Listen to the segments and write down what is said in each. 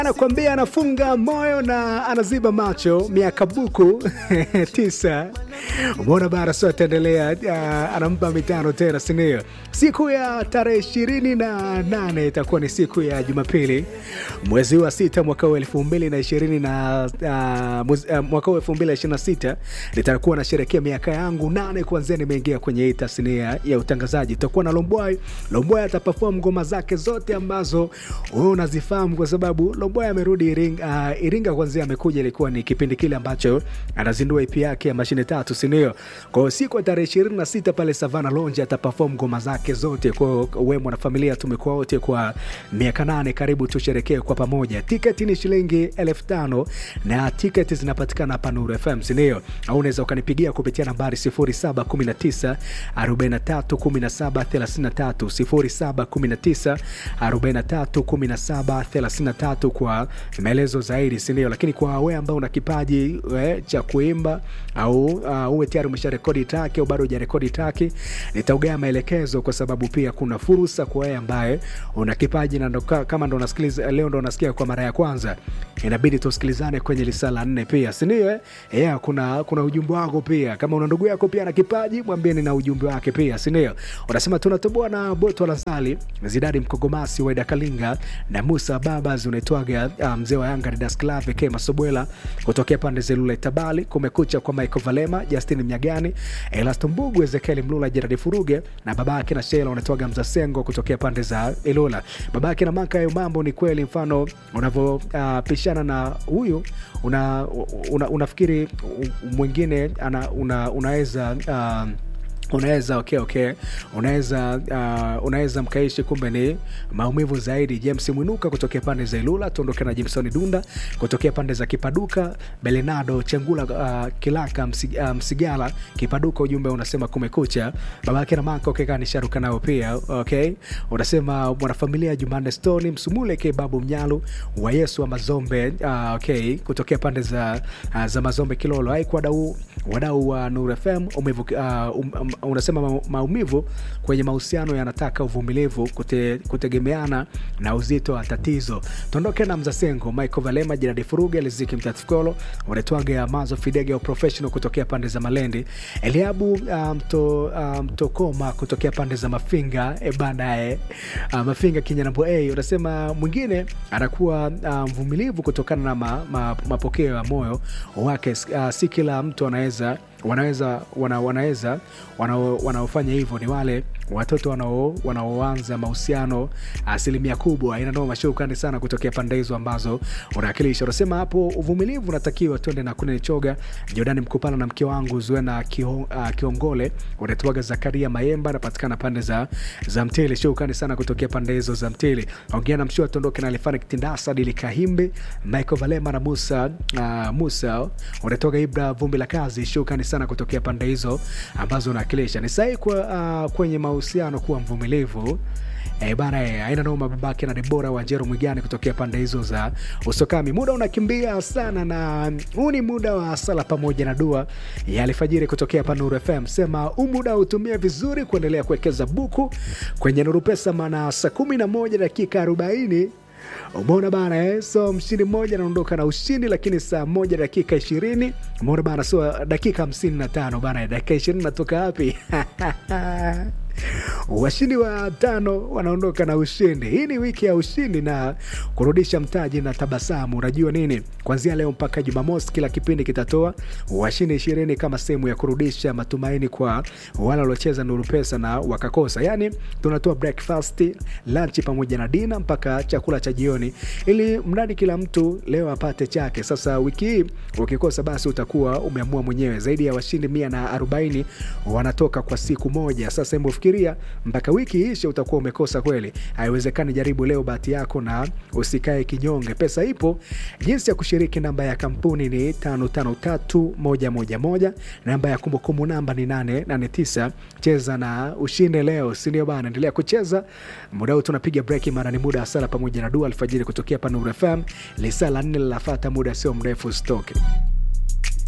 anakwambia anafunga moyo na anaziba macho miaka buku tisa umeona bara so ataendelea uh, anampa mitano tena sindio siku ya tarehe ishirini na nane itakuwa ni siku ya jumapili mwezi wa sita mwaka huu elfu mbili na ishirini na uh, mwezi- uh, mwaka huu elfu mbili na ishirini na sita nitakuwa nasherekea miaka yangu nane kuanzia nimeingia kwenye hii tasnia ya utangazaji tutakuwa na lombwai lombwai atapafom ngoma zake zote ambazo wewe unazifahamu kwa sababu lombwai amerudi iringa, uh, iringa kwanzia amekuja ilikuwa ni kipindi kile ambacho anazindua ip yake ya mashine tatu sindio kwao siku ya tarehe ishirini na sita pale savana lonje atapafom ngoma zake zote kwao we mwanafamilia tumekuwa wote kwa miaka nane karibu tusherekee kwa pamoja tiketi ni shilingi elfu tano na tiketi zinapatikana hapa nuru fm sindio au unaweza ukanipigia kupitia nambari 0719 43 17 33 0719 43 17 33 kwa maelezo zaidi sindio lakini kwa we ambao una kipaji eh, cha kuimba au uh, uwe tayari umesha rekodi taki au bado ujarekodi taki nitaugea maelekezo kwa sababu pia kuna fursa kwa wewe ambaye una kipaji na ndo, ka- kama ndo unasikiliza leo ndo unasikia kwa mara ya kwanza inabidi tusikilizane kwenye lisaa la nne pia sindio eh? yeah, kuna kuna ujumbe wako pia kama una ndugu yako pia na kipaji mwambie nina ujumbe wake pia sindio unasema tunatoboa na boto la sali zidadi mkogomasi waida kalinga na musa babas unaitwaga uh, mzee wa yanga Didas Clave k masobwela kutokea pande zelula itabali kumekucha kwa michael valema justin mnyagani elasto mbugu ezekieli mlula jeradi furuge na babake na shela unaitwaga mzasengo kutokea pande za ilula babake na maka hayo mambo ni kweli mfano unavyopishana uh, na huyu una, una, unafikiri u- mwingine ana, una, unaweza uh, unaweza okay, okay. unaweza uh, unaweza mkaishi kumbe ni maumivu zaidi james mwinuka kutokea pande za ilula tuondoke na jimsoni dunda kutokea pande za kipaduka belenado chengula uh, kilaka Msi- uh, msigala kipaduka ujumbe unasema kumekucha babake na maka okay, nisharuka nao pia okay unasema mwanafamilia jumanne stoni msumule ke babu mnyalu wa yesu wa mazombe uh, okay kutokea pande za, uh, za mazombe kilolo aiko wadau wadau wa nur fm umivu, uh, um, um, unasema ma- maumivu kwenye mahusiano yanataka uvumilivu kute, kutegemeana na uzito wa tatizo tuondoke na mzasengo michael valema jiradi furuge liziki mtatifkolo unetwaga mazo fidege au professional kutokea pande za malendi eliabu uh, mto, uh, mtokoma kutokea pande za mafinga e banae uh, mafinga kinyanambo a unasema mwingine anakuwa uh, mvumilivu kutokana na ma, ma, mapokeo ya moyo wake uh, si kila mtu anaweza wanaweza wana, wanaweza wanao- wanaofanya hivyo ni wale watoto wanao- wanaoanza mahusiano asilimia kubwa inanoma shukrani sana kutokea pande hizo ambazo unawakilisha unasema hapo uvumilivu unatakiwa twende na kunene choga jordani mkupana na mke wangu zuena Kio- uh, kiongole unatuaga zakaria mayemba anapatikana pande za, za mtili shukrani sana kutokea pande hizo za mtili ongea na mshua tuondoke na alifani kitindasa dili kahimbe michael valema na musa uh, musa unatoka ibra vumbi la kazi shukrani sana kutokea pande hizo ambazo unawakilisha ni sahi kwa, uh, kwenye mahusiano kuwa mvumilivu Eh, bana eh, aina noma babake na debora wanjero mwigani kutokea pande hizo za usokami muda unakimbia sana na huu ni muda wa sala pamoja na dua ya alfajiri kutokea hapa nuru fm sema huu muda utumie vizuri kuendelea kuwekeza buku kwenye nuru pesa maana saa kumi na moja dakika arobaini umeona bana eh? so mshindi mmoja anaondoka na ushindi lakini saa moja dakika ishirini umeona bana so dakika hamsini na tano bana dakika ishirini natoka wapi washindi wa tano wanaondoka na ushindi hii ni wiki ya ushindi na kurudisha mtaji na tabasamu unajua nini kuanzia leo mpaka jumamosi kila kipindi kitatoa washindi ishirini kama sehemu ya kurudisha matumaini kwa wale waliocheza nuru pesa na wakakosa yaani tunatoa breakfast lunch pamoja na dina mpaka chakula cha jioni ili mradi kila mtu leo apate chake sasa wiki hii ukikosa basi utakuwa umeamua mwenyewe zaidi ya washindi mia na arobaini wanatoka kwa siku moja sasa hebu fikiria mpaka wiki ishe utakuwa umekosa kweli haiwezekani jaribu leo bahati yako na usikae kinyonge pesa ipo jinsi ya kushiriki namba ya kampuni ni 553111 namba ya kumbukumbu namba ni 889 cheza na ushinde leo sindio bana endelea kucheza muda huu tunapiga breki mara ni muda wa sala pamoja na dua alfajiri kutokea panur fm lisaa la nne linafata muda sio mrefu stoke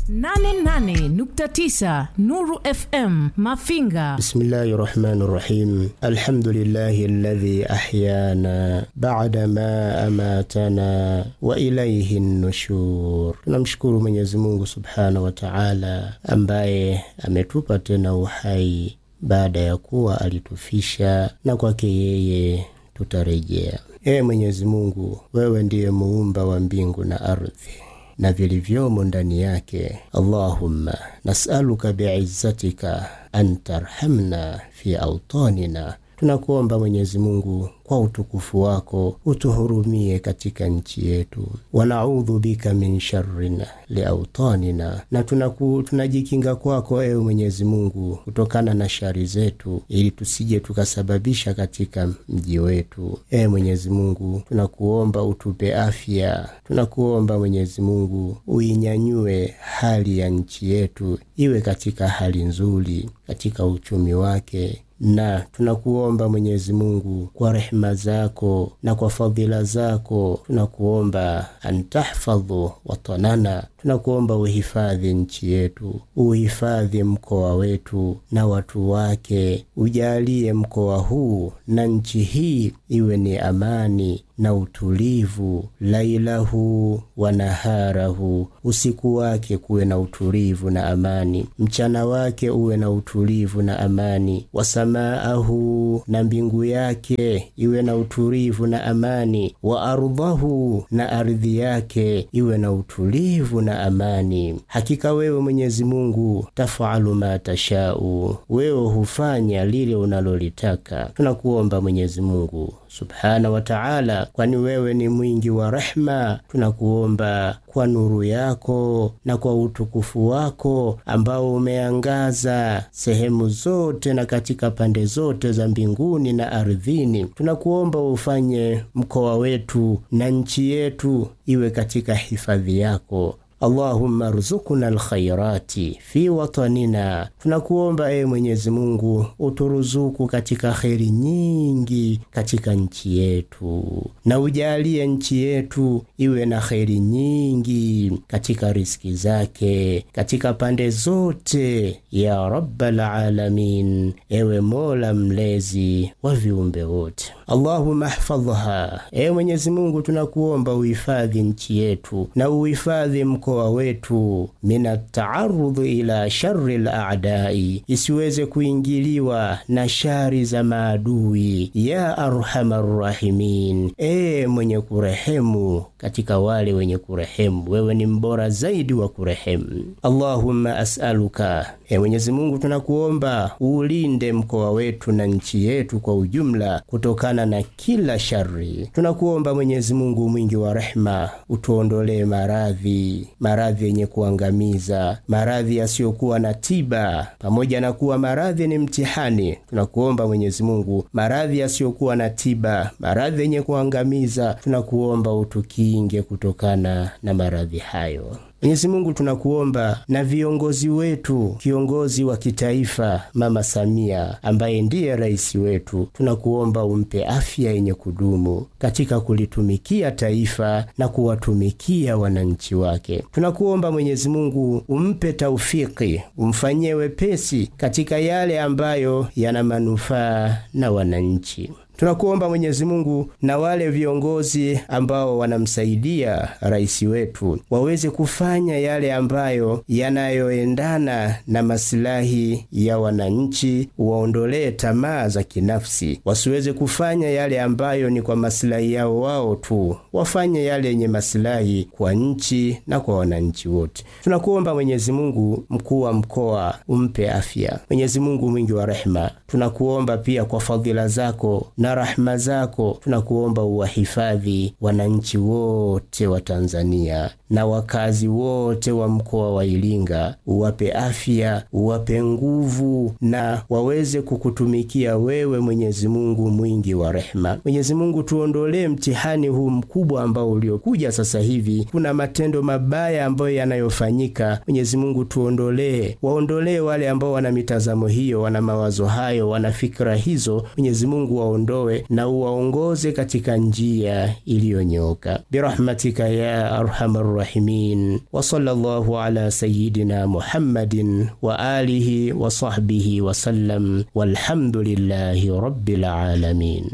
88.9 Nuru FM Mafinga. Bismillahi rahmani rahim. Alhamdulillahi alladhi ahyana ba'da ma amatana wa ilayhi nushur. Tunamshukuru Mwenyezi Mungu subhanahu wa ta'ala ambaye ametupa tena uhai baada ya kuwa alitufisha na kwake yeye tutarejea. Ee Mwenyezi Mungu, wewe ndiye muumba wa mbingu na ardhi na vilivyomo ndani yake. Allahumma nasaluka biizzatika an tarhamna fi autanina, tunakuomba Mwenyezi Mungu kwa utukufu wako utuhurumie katika nchi yetu. Wanaudhu bika min sharrin liautanina, na tunaku, tunajikinga kwako ewe Mwenyezi Mungu kutokana na shari zetu, ili tusije tukasababisha katika mji wetu. Ewe Mwenyezi Mungu, tunakuomba utupe afya, tunakuomba Mwenyezi Mungu uinyanyue hali ya nchi yetu iwe katika hali nzuri, katika uchumi wake na tunakuomba Mwenyezi Mungu kwa rehema zako na kwa fadhila zako, tunakuomba antahfadhu watanana, tunakuomba uhifadhi nchi yetu, uhifadhi mkoa wetu na watu wake, ujalie mkoa huu na nchi hii iwe ni amani na utulivu, lailahu wa naharahu, usiku wake kuwe na utulivu na amani, mchana wake uwe na utulivu na amani, wasamaahu, na mbingu yake iwe na utulivu na amani, wa ardhahu, na ardhi yake iwe na utulivu na amani. Hakika wewe Mwenyezi Mungu tafalu ma tashau, wewe hufanya lile unalolitaka. Tunakuomba Mwenyezi Mungu subhana wa taala, kwani wewe ni mwingi wa rehma. Tunakuomba kwa nuru yako na kwa utukufu wako ambao umeangaza sehemu zote na katika pande zote za mbinguni na ardhini, tunakuomba ufanye mkoa wetu na nchi yetu iwe katika hifadhi yako. Allahumma ruzukuna alkhairati fi watanina, tunakuomba ewe Mwenyezi Mungu uturuzuku katika kheri nyingi katika nchi yetu, na ujalie nchi yetu iwe na kheri nyingi katika riski zake katika pande zote, ya rabbal alamin, ewe Mola mlezi wa viumbe wote. Allahumma hfadhha, ewe Mwenyezi Mungu tunakuomba uhifadhi nchi yetu na uhifadhi mkoa wetu mina taarudhi ila shari laadai, isiweze kuingiliwa na shari za maadui. Ya arhamar rahimin, ee mwenye kurehemu katika wale wenye kurehemu, wewe ni mbora zaidi wa kurehemu. Allahumma asaluka, ee Mwenyezi Mungu tunakuomba uulinde mkoa wetu na nchi yetu kwa ujumla kutokana na kila shari. Tunakuomba Mwenyezi Mungu mwingi wa rehema, utuondolee maradhi maradhi yenye kuangamiza, maradhi yasiyokuwa na tiba. Pamoja na kuwa maradhi ni mtihani, tunakuomba Mwenyezi Mungu, maradhi yasiyokuwa na tiba, maradhi yenye kuangamiza, tunakuomba utukinge kutokana na maradhi hayo. Mwenyezi Mungu tunakuomba na viongozi wetu, kiongozi wa kitaifa Mama Samia ambaye ndiye rais wetu, tunakuomba umpe afya yenye kudumu katika kulitumikia taifa na kuwatumikia wananchi wake. Tunakuomba Mwenyezi Mungu umpe taufiki, umfanyie wepesi katika yale ambayo yana manufaa na wananchi. Tunakuomba Mwenyezi Mungu na wale viongozi ambao wanamsaidia rais wetu waweze kufanya yale ambayo yanayoendana na masilahi ya wananchi, waondolee tamaa za kinafsi, wasiweze kufanya yale ambayo ni kwa masilahi yao wao tu, wafanye yale yenye masilahi kwa nchi na kwa wananchi wote. Tunakuomba Mwenyezi Mungu, mkuu wa mkoa umpe afya. Mwenyezi Mungu mwingi wa rehema, tunakuomba pia kwa fadhila zako na rahma zako tunakuomba uwahifadhi wananchi wote wa Tanzania na wakazi wote wa mkoa wa Iringa, uwape afya, uwape nguvu na waweze kukutumikia wewe, Mwenyezi Mungu mwingi wa rehema. Mwenyezi Mungu, tuondolee mtihani huu mkubwa ambao uliokuja sasa hivi. Kuna matendo mabaya ambayo yanayofanyika. Mwenyezi Mungu, tuondolee, waondolee wale ambao wana mitazamo hiyo, wana mawazo hayo, wana fikra hizo. Mwenyezi Mungu waondolee uwaondoe na uwaongoze katika njia iliyonyoka birahmatika ya arhamar rahimin wa sallallahu ala sayidina muhammadin wa alihi wa sahbihi wasallam walhamdulillahi rabbil alamin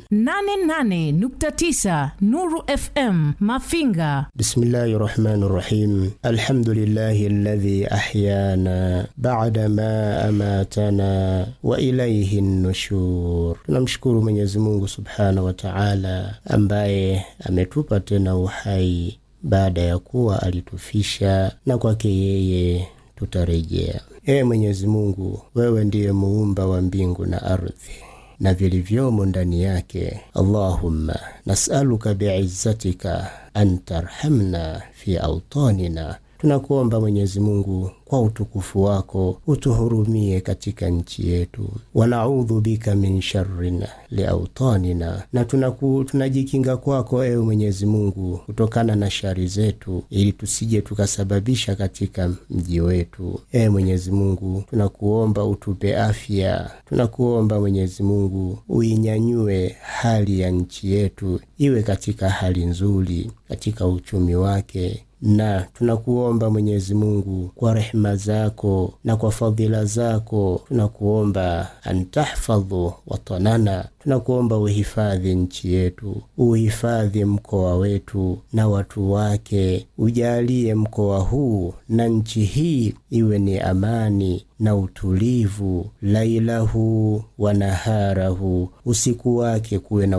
88.9 Nuru FM Mafinga. bismillahi rahmani rahim alhamdulillahi alladhi ahyana bada ma amatana wa ilaihi nushur tunamshukuru mwenyezi mungu subhanahu wa taala ambaye ametupa tena uhai baada ya kuwa alitufisha na kwake yeye tutarejea ee mwenyezi mungu wewe ndiye muumba wa mbingu na ardhi na vilivyomo ndani yake allahumma nasaluka biizzatika an tarhamna fi autanina tunakuomba mwenyezi mungu kwa utukufu wako utuhurumie katika nchi yetu wanaudhu bika min sharrin liautanina na tunaku, tunajikinga kwako ewe mwenyezi mungu kutokana na shari zetu ili tusije tukasababisha katika mji wetu ewe mwenyezi mungu tunakuomba utupe afya tunakuomba mwenyezi mungu uinyanyue hali ya nchi yetu iwe katika hali nzuri katika uchumi wake na tunakuomba mwenyezi mungu kwa rehema zako na kwa fadhila zako tunakuomba antahfadhu watanana tunakuomba uhifadhi nchi yetu uhifadhi mkoa wetu na watu wake ujalie mkoa huu na nchi hii iwe ni amani na utulivu lailahu wa naharahu usiku wake kuwe na